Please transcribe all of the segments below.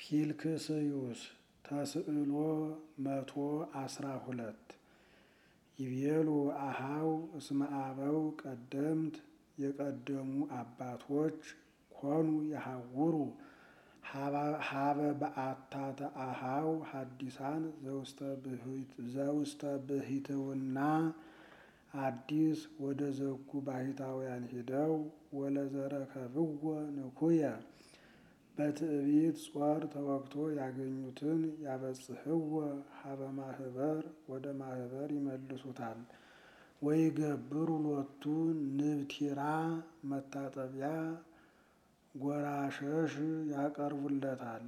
ኪልክስዩስ ተስዕሎ መቶ አስራ ሁለት ይቤሉ አሃው እስመ አበው ቀደምት የቀደሙ አባቶች ኮኑ የሐውሩ ሀበ በአታተ አሃው ሐዲሳን ዘውስተ ብሂትውና አዲስ ወደ ዘጉ ባሕታውያን ሂደው ወለዘረከብዎ ንኩየ በትዕቢት ጾር ተወግቶ ያገኙትን ያበጽሕዎ ሀበ ማህበር ወደ ማህበር ይመልሱታል። ወይ ገብሩ ሎቱ ንብቲራ መታጠቢያ ጎራሸሽ ያቀርቡለታል።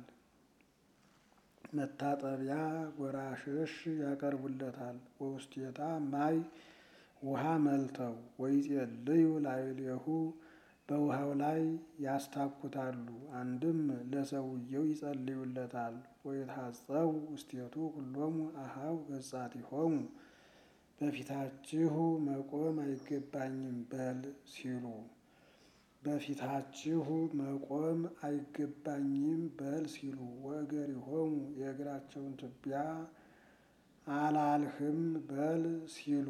መታጠቢያ ጎራሸሽ ያቀርቡለታል። ወውስቴታ ማይ ውሃ መልተው ወይጼልዩ ላዕሌሁ በውሃው ላይ ያስታኩታሉ። አንድም ለሰውየው ይጸልዩለታል። ወይትሐጸቡ ውስቴቱ ኩሎሙ አሃው ገጻቲሆሙ በፊታችሁ መቆም አይገባኝም በል ሲሉ በፊታችሁ መቆም አይገባኝም በል ሲሉ ወእገሪሆሙ የእግራቸውን ትቢያ አላልህም በል ሲሉ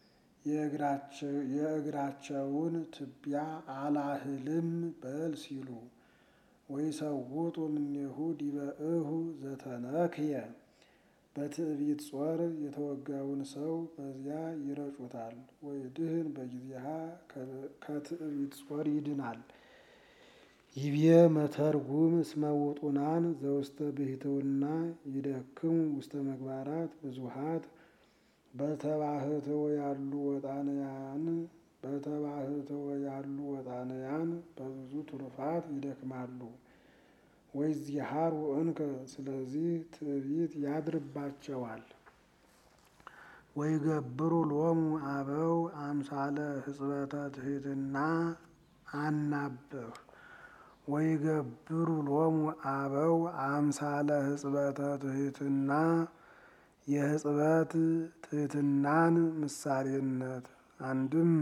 የእግራቸውን ትቢያ አላህልም በል ሲሉ ወይሰውጡ እምኔሁ ዲበ እሁ ዘተነክየ በትዕቢት ጾር የተወጋውን ሰው በዚያ ይረጩታል። ወይድህን በጊዜሃ ከትዕቢት ጾር ይድናል። ይቤ መተርጉም እስመ ውጡናን ዘውስተ ብሂትውና ይደክሙ ውስተ ምግባራት ብዙሃት በተባህትወ ያሉ ወጣንያን በተባህትወ ያሉ ወጣንያን በብዙ ትሩፋት ይደክማሉ። ወይዚሃሩ እንከ ስለዚህ ትዕቢት ያድርባቸዋል። ወይገብሩ ሎሙ አበው አምሳለ ህጽበተ ትሕትና አናብህ ወይገብሩ ሎሙ አበው አምሳለ ህጽበተ ትሕትና የህጽበት ትሕትናን ምሳሌነት አንድም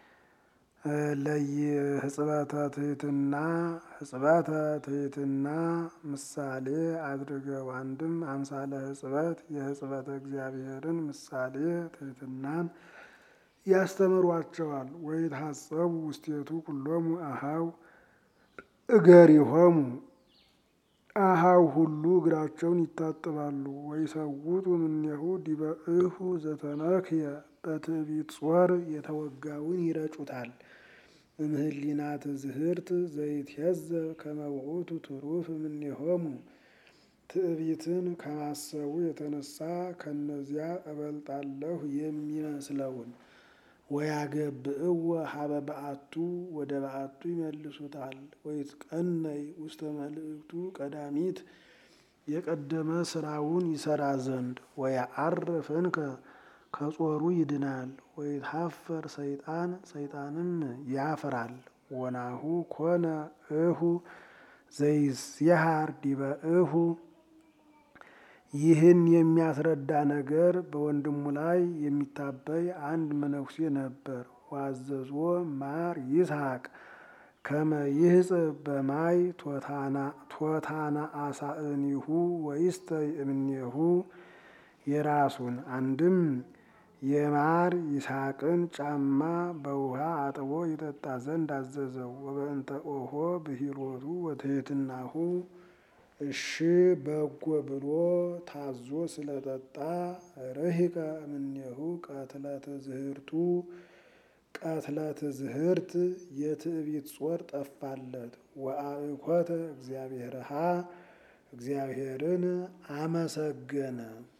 ለየህጽበተ ትሕትና ህጽበተ ትሕትና ምሳሌ አድርገው አንድም አምሳለ ህጽበት የህጽበተ እግዚአብሔርን ምሳሌ ትሕትናን ያስተምሯቸዋል። ወይትሐጸቡ ውስቴቱ ኩሎሙ አሃው እገሪሆሙ አሃው ሁሉ እግራቸውን ይታጠባሉ። ወይሰውጡ እምኔሁ ዲበ እሁ ዘተነክየ በትዕቢት ጾር የተወጋውን ይረጩታል። እምህሊና ትዝህርት ዘይትሄዘብ ከመ ውእቱ ትሩፍ እምኔሆሙ ትዕቢትን ከማሰቡ የተነሳ ከነዚያ እበልጣለሁ የሚመስለውን ወያገብእዎ ሀበ በአቱ ወደ በአቱ ይመልሱታል። ወይትቀነይ ውስተ መልእክቱ ቀዳሚት የቀደመ ስራውን ይሰራ ዘንድ ወያዐርፍ እንከ ከጾሩ ይድናል። ወይትሐፈር ሰይጣን ሰይጣንም ያፍራል። ወናሁ ኮነ እሁ ዘይስየሃር ዲበ እሁ ይህን የሚያስረዳ ነገር በወንድሙ ላይ የሚታበይ አንድ መነኩሴ ነበር። ዋዘዞ ማር ይስሐቅ ከመ ይህጽብ በማይ ቶታና አሳእኒሁ ወይስተይ እምኔሁ የራሱን አንድም የማር ይስሐቅን ጫማ በውሃ አጥቦ ይጠጣ ዘንድ አዘዘው። ወበእንተ ኦሆ ብሂሎቱ ወትሕትናሁ እሺ በጎ ብሎ ታዞ ስለጠጣ ርሂቀ እምኔሁ ቀትለ ትዝህርቱ ቀትለ ትዝህርት የትዕቢት ጾር ጠፋለት። ወአእኮተ እግዚአብሔርሃ እግዚአብሔርን አመሰገነ።